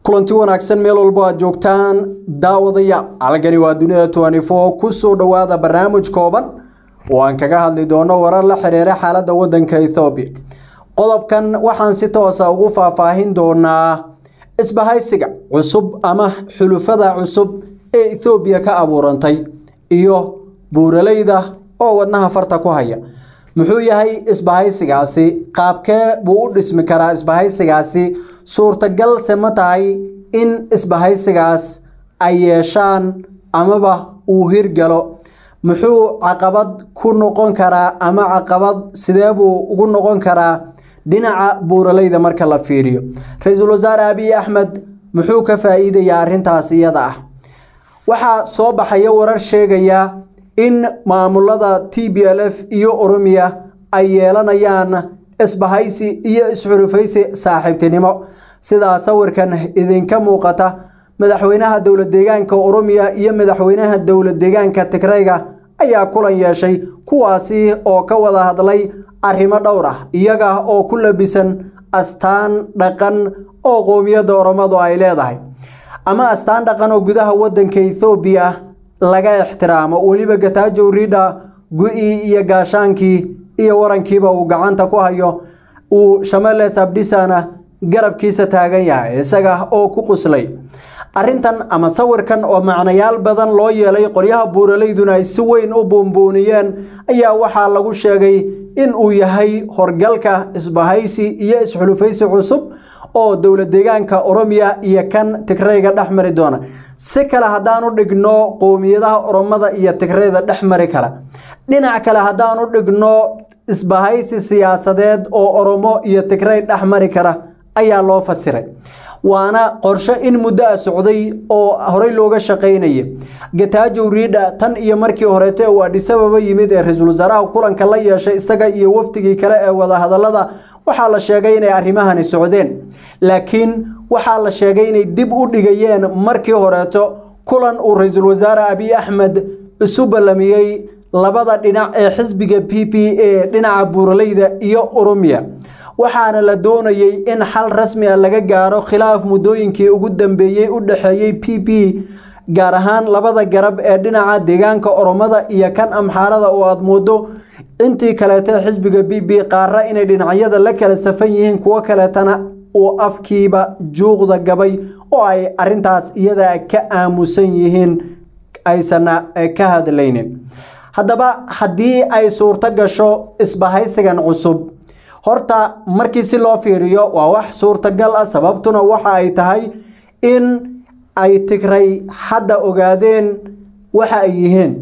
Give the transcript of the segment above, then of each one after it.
kulanti wanaagsan meel walbo aad joogtaan daawadaya halkani waa dunida twenty four kusoo dhowaada barnaamij kooban oo aan kaga hadli doono warar la xiriira xaaladda waddanka ethoobiya qodobkan waxaan si toosa ugu faahfaahin doonaa isbahaysiga cusub ama xulufada cusub ee ethoobiya ka abuurantay iyo buuraleyda oo wadnaha farta ku haya muxuu yahay isbahaysigaasi qaabkee buu u dhismi karaa isbahaysigaasi suurtagalse ma tahay in isbahaysigaas ay yeeshaan amaba uu hirgalo muxuu caqabad ku noqon karaa ama caqabad sidee buu ugu noqon karaa dhinaca buuraleyda marka la fiiriyo ra-iisul wasaare abiy axmed muxuu ka faa-iidayaa arrintaas iyada ah waxaa soo baxaya warar sheegaya in maamulada t b l f iyo oromiya ay yeelanayaan isbahaysi iyo isxulufaysi saaxiibtinimo sidaa sawirkan idinka muuqata madaxweynaha dowlad deegaanka oromiya iyo madaxweynaha dowlad deegaanka tigrayga ayaa kulan yeeshay kuwaasi oo ka wada hadlay arrimo dhowr ah iyaga oo ku labisan astaan dhaqan oo qoomiyadda oromadu ay leedahay ama astaan dhaqan oo gudaha waddanka ethoobiya laga ixtiraamo weliba gataajow ridha gu-ii iyo gaashaankii iyo warankiiba uu gacanta ku hayo uu shameles abdhisana garabkiisa taagan yahay isaga oo ku quslay arrintan ama sawirkan oo macnayaal badan loo yeelay qolyaha buuraleyduna ay si weyn u buunbuuniyeen ayaa waxaa lagu sheegay in uu yahay horgalka isbahaysi iyo isxulufaysi cusub oo dowlad deegaanka oromiya iyo kan tigrayga dhex mari doona si kale haddaan u dhigno qowmiyadaha oromada iyo tigrayda dhex mari kara dhinac kale haddaan u dhigno isbahaysi siyaasadeed oo oromo iyo tigray dhex mari kara ayaa loo fasiray waana qorshe in muddo a socday oo horey looga shaqaynaya gataajow riidha tan iyo markii horeete uu adhisababa yimid ee ra-iisul wasaaraha kulanka la yeeshay isaga iyo wafdigii kale ee wadahadalada waxaa la sheegay inay arrimahani socdeen laakiin waxaa la sheegay inay dib u dhigayeen markii horeeto kulan uu ra-iisul wasaare abiy axmed isu ballamiyey labada dhinac ee xisbiga p p a dhinaca buuraleyda iyo oromiya waxaana la doonayey in xal rasmi a laga gaaro khilaaf muddooyinkii ugu dambeeyey u dhexeeyey p p gaar ahaan labada garab ee dhinaca deegaanka oromada iyo kan amxaarada oo aada moodo intii kaleeta xisbiga b b qaara inay dhinacyada la kala safan yihiin kuwo kaleetana uu afkiiba juuqda gabay oo ay arintaas iyada ka aamusan yihiin aysana ka hadlaynin haddaba haddii ay suurto gasho isbahaysigan cusub horta markii si loo fiiriyo waa wax suurtagal ah sababtuna waxa ay tahay in ay tigray hadda ogaadeen waxa ay yihiin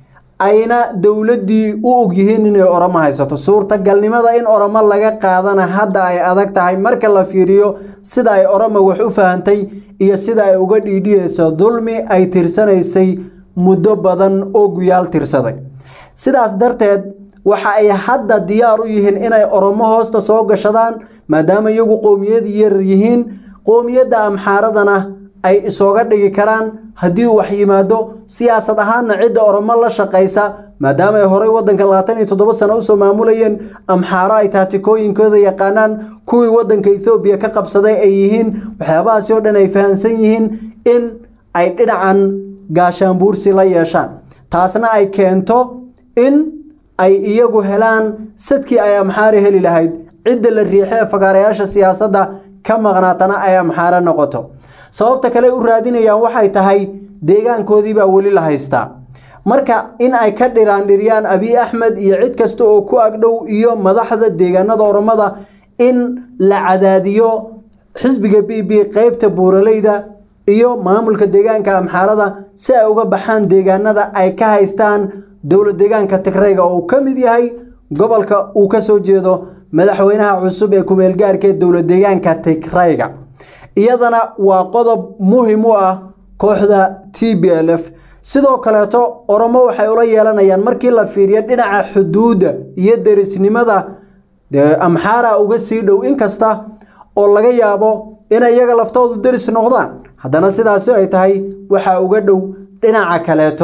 ayna dowladdii u ogyihiin inay oromo haysato suurtagalnimada in oromo laga qaadana hadda ay adag tahay marka la fiiriyo sida ay oromo wax u fahantay iyo sida ay uga dhiidhiyeyso dulmi ay tirsanaysay muddo badan oo guyaal tirsaday sidaas darteed waxa ay hadda diyaar u yihiin inay oromo hoosta soo gashadaan maadaama iyagu qoomiyad yar yihiin qoomiyadda amxaaradana ay isooga dhigi karaan haddii uu wax yimaado siyaasad ahaanna cidda oromo la shaqaysa maadaama ay horey wadanka labaatan iyo toddoba sano usoo maamulayeen amxaaro ay taatikooyinkooda yaqaanaan kuwii wadanka ethoobiya ka qabsaday ay yihiin waxyaabahaasi oo dhan ay fahamsan yihiin in ay dhinacan gaashaanbuursi la yeeshaan taasna ay keento in ay iyagu helaan sadkii ay amxaare heli lahayd cidda la riixo ee fagaarayaasha siyaasadda ka maqnaatana ay amxaare noqoto sababta kale u raadinayaan waxay tahay deegaankoodii baa weli la haystaa marka in ay ka dhiraandhiriyaan abiy axmed iyo cid kasta oo ku agdhow iyo madaxda deegaanada oromada in la cadaadiyo xisbiga b b qeybta buuraleyda iyo maamulka deegaanka amxaarada si ay uga baxaan deegaanada ay ka haystaan dowlad deegaanka tigrayga oo uu ka mid yahay gobolka uu ka soo jeedo madaxweynaha cusub ee kumeelgaarka ee dowlad deegaanka tigrayga iyadana waa qodob muhim u ah kooxda t b l f sidoo kaleeto oromo waxay ula yeelanayaan markii la fiiriyo dhinaca xuduudda iyo derisnimada dee amxaara uga sii dhow inkasta oo laga yaabo inay iyaga laftoodu deris noqdaan haddana sidaasi ay tahay waxaa uga dhow dhinaca kaleeto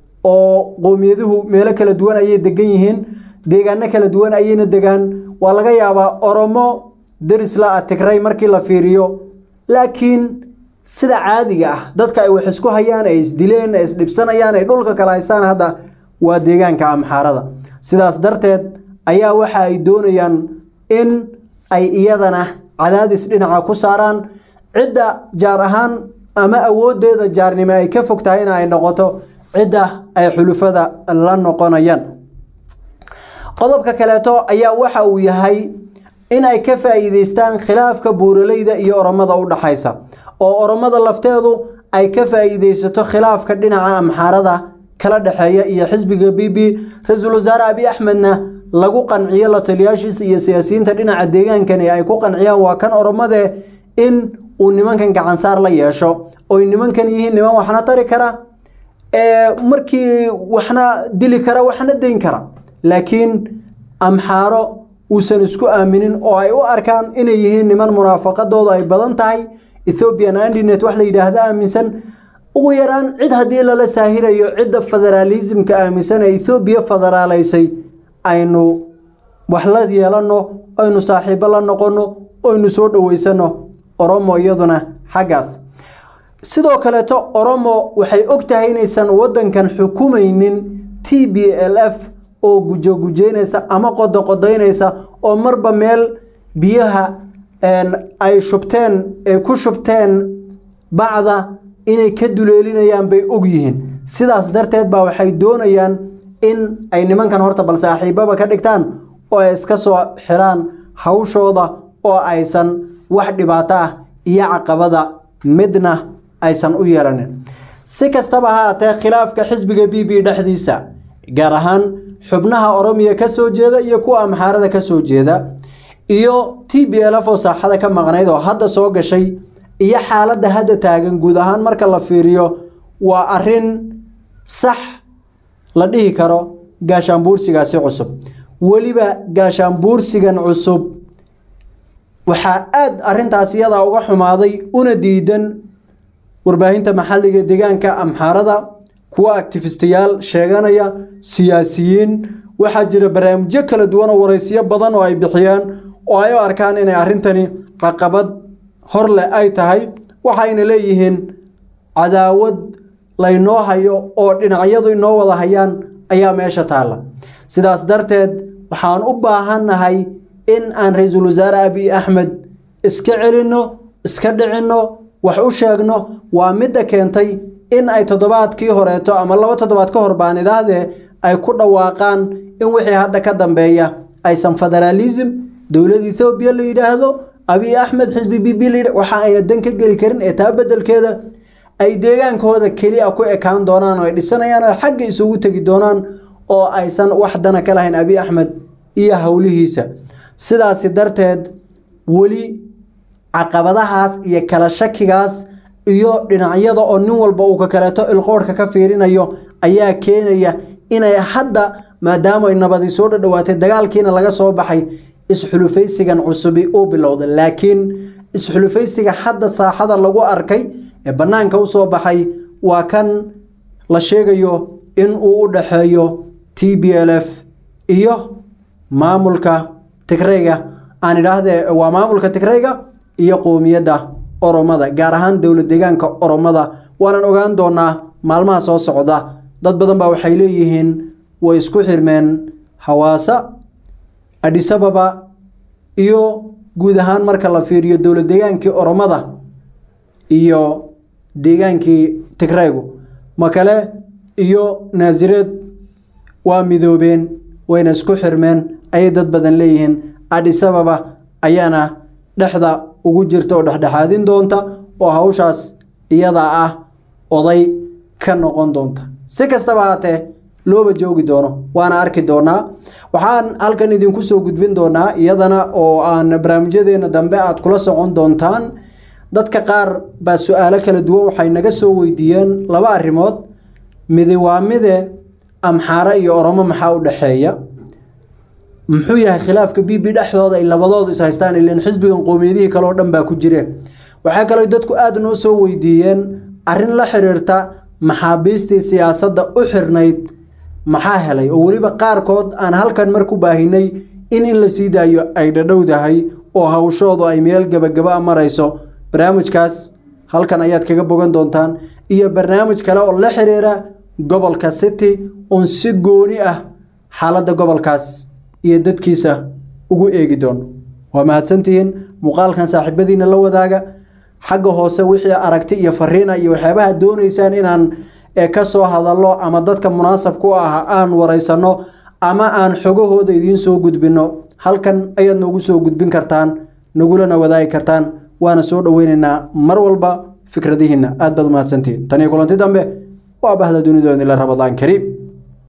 oo qowmiyaduhu meelo kala duwan ayay degan yihiin deegaano kala duwan ayayna degaan waa laga yaabaa oromo deris la-a tigray markii la fiiriyo laakiin sida caadiga ah dadka ay wax isku hayaan ay isdileen ay isdhibsanayaan ay dhulka kala haystaan hadda waa deegaanka amxaarada sidaas darteed ayaa waxa ay doonayaan in ay iyadana cadaadis dhinaca ku saaraan cidda jaar ahaan ama awoodeeda jaarnimo ay ka fog tahay in ay noqoto cidda ay xulufada la noqonayaan qodobka kaleeto ayaa waxa uu yahay in ay ka faa'iideystaan khilaafka buuraleyda iyo oromada u dhaxaysa oo oromada lafteedu ay ka faa'iideysato khilaafka dhinaca amxaarada kala dhexeeya iyo xisbiga b b ra-iisul wasaare abi axmedna lagu qanciyo la taliyaashiisa iyo siyaasiyiinta dhinaca deegaankani ay ku qanciyaan waa kan oromade in uu nimankan gacansaar la yeesho oy nimankan yihiin niman waxna tari kara markii waxna dili kara waxna dayn kara laakiin amxaaro uusan isku aaminin oo ay u arkaan inay yihiin niman munaafaqadooda ay badan tahay ethoobian andinet wax la yidhaahda aaminsan ugu yaraan cid haddii lala saahirayo cidda federaalismka aaminsan ee ethoobiya federaalaysay aynu wax la yeelano aynu saaxiibo la noqono aynu soo dhaweysano oromo iyaduna xaggaas sidoo kaleeto oromo waxay og tahay inaysan wadankan xukumaynin t b l f oo gujogujeynaysa ama qodoqodaynaysa oo marba meel biyaha ay shubteen ay ku shubteen bacda inay ka duleelinayaan bay og yihiin sidaas darteed baa waxay doonayaan in ay nimankan horta bal saaxiibaba ka dhigtaan oo ay iska soo xiraan hawshooda oo aysan wax dhibaato ah iyo caqabada midna aysan u yeelanin si kastaba haatee khilaafka xisbiga b b dhexdiisa gaar ahaan xubnaha oromiya ka soo jeeda iyo kuwa amxaarada ka soo jeeda iyo t b l f oo saaxada ka maqnayd oo hadda soo gashay iyo xaaladda hadda taagan guud ahaan marka la fiiriyo waa arin sax la dhihi karo gaashaanbuursigaasi cusub weliba gaashaanbuursigan cusub waxaa aada arintaas iyadaa uga xumaaday una diidan warbaahinta maxalliga deegaanka amxaarada kuwa actifistayaal sheeganaya siyaasiyiin waxaa jira barnaamijyo kala duwan oo waraysiyo badan oo ay bixiyaan oo ay u arkaan inay arrintani caqabad hor leh ay tahay waxayna leeyihiin cadaawad laynoo hayo oo dhinacyadu inoo wada hayaan ayaa meesha taalla sidaas darteed waxaan u baahannahay in aan ra-iisul wasaare abiy axmed iska celinno iska dhicinno wax u sheegno waa midda keentay in ay toddobaadkii horeeto ama laba toddobaad ka hor baan idhaahdee ay ku dhawaaqaan in wixii hadda ka dambeeya aysan federaalism dowlad ethoobiya la yidhaahdo abiy axmed xisbi b b la waxa ayna dan ka geli karin ee taa bedelkeeda ay deegaankooda keliya ku ekaan doonaan oo ay dhisanayaan oo xagga isugu tegi doonaan oo aysan wax dana ka lahayn abiy axmed iyo howlihiisa sidaasi darteed weli caqabadahaas iyo kala shakigaas iyo dhinacyada oo nin walba uu ka kaleeto ilqoorhka ka fiirinayo ayaa keenaya inay hadda maadaama ay nabadi soo dhadhawaatay dagaalkiina laga soo baxay isxulufaysigan cusubi uu bilowday laakiin isxulufaysiga hadda saaxada lagu arkay ee bannaanka usoo baxay waa kan la sheegayo in uu u dhaxeeyo t b l f iyo maamulka tigreyga aan idhaahdee waa maamulka tigreyga iyo qowmiyadda oromada gaar ahaan dowlad deegaanka oromada waanan ogaan doonaa maalmaha soo socda dad badan baa waxay leeyihiin way isku xirmeen hawaasa adhisababa iyo guud ahaan marka la fiiriyo dowlad deegaankii oromada iyo deegaankii tigreygu makale iyo naasireed waa midoobeen wayna isku xirmeen ayay dad badan leeyihiin adhisababa ayaana dhexda ugu jirta oo dhexdhexaadin doonta oo hawshaas iyadaa ah oday ka noqon doonta si kastaba haatee looba joogi doono waana arki doonaa waxaan halkan idinku soo gudbin doonaa iyadana oo aan barnaamijyadeena dambe aad kula socon doontaan dadka qaar baa su-aalo kala duwan waxay naga soo weydiiyeen laba arrimood midi waa mide amxaare iyo oromo maxaa u dhexeeya muxuu yahay khilaafka b b dhexdooda ay labadoodu is haystaan ilan xisbigan qowmiyadihii kale oo dhan baa ku jireen waxaa kaloo dadku aada noo soo weydiiyeen arrin la xiriirta maxaabiistii siyaasadda u xirnayd maxaa helay oo weliba qaarkood aan halkan mar ku baahinay in in la sii daayo ay dhadhowdahay oo hawshoodu ay meel gebagaba marayso barnaamijkaas halkan ayaad kaga bogan doontaan iyo barnaamij kale oo la xiriira gobolka city oon si gooni ah xaaladda gobolkaas iyo dadkiisa ugu eegi doono waa mahadsantihiin muuqaalkan saaxiibadiina la wadaaga xagga hoose wixii aragti iyo fariina iyo waxyaabaha doonaysaan inaan ka soo hadallo ama dadka munaasabka u ah aan waraysano ama aan xogahooda idiin soo gudbino halkan ayaad noogu soo gudbin kartaan nagulana wadaagi kartaan waana soo dhoweyneynaa mar walba fikradihiina aad baad umahadsantihiin tan iyo kulanti dambe waa bahda dunidoodila rabadaan kariim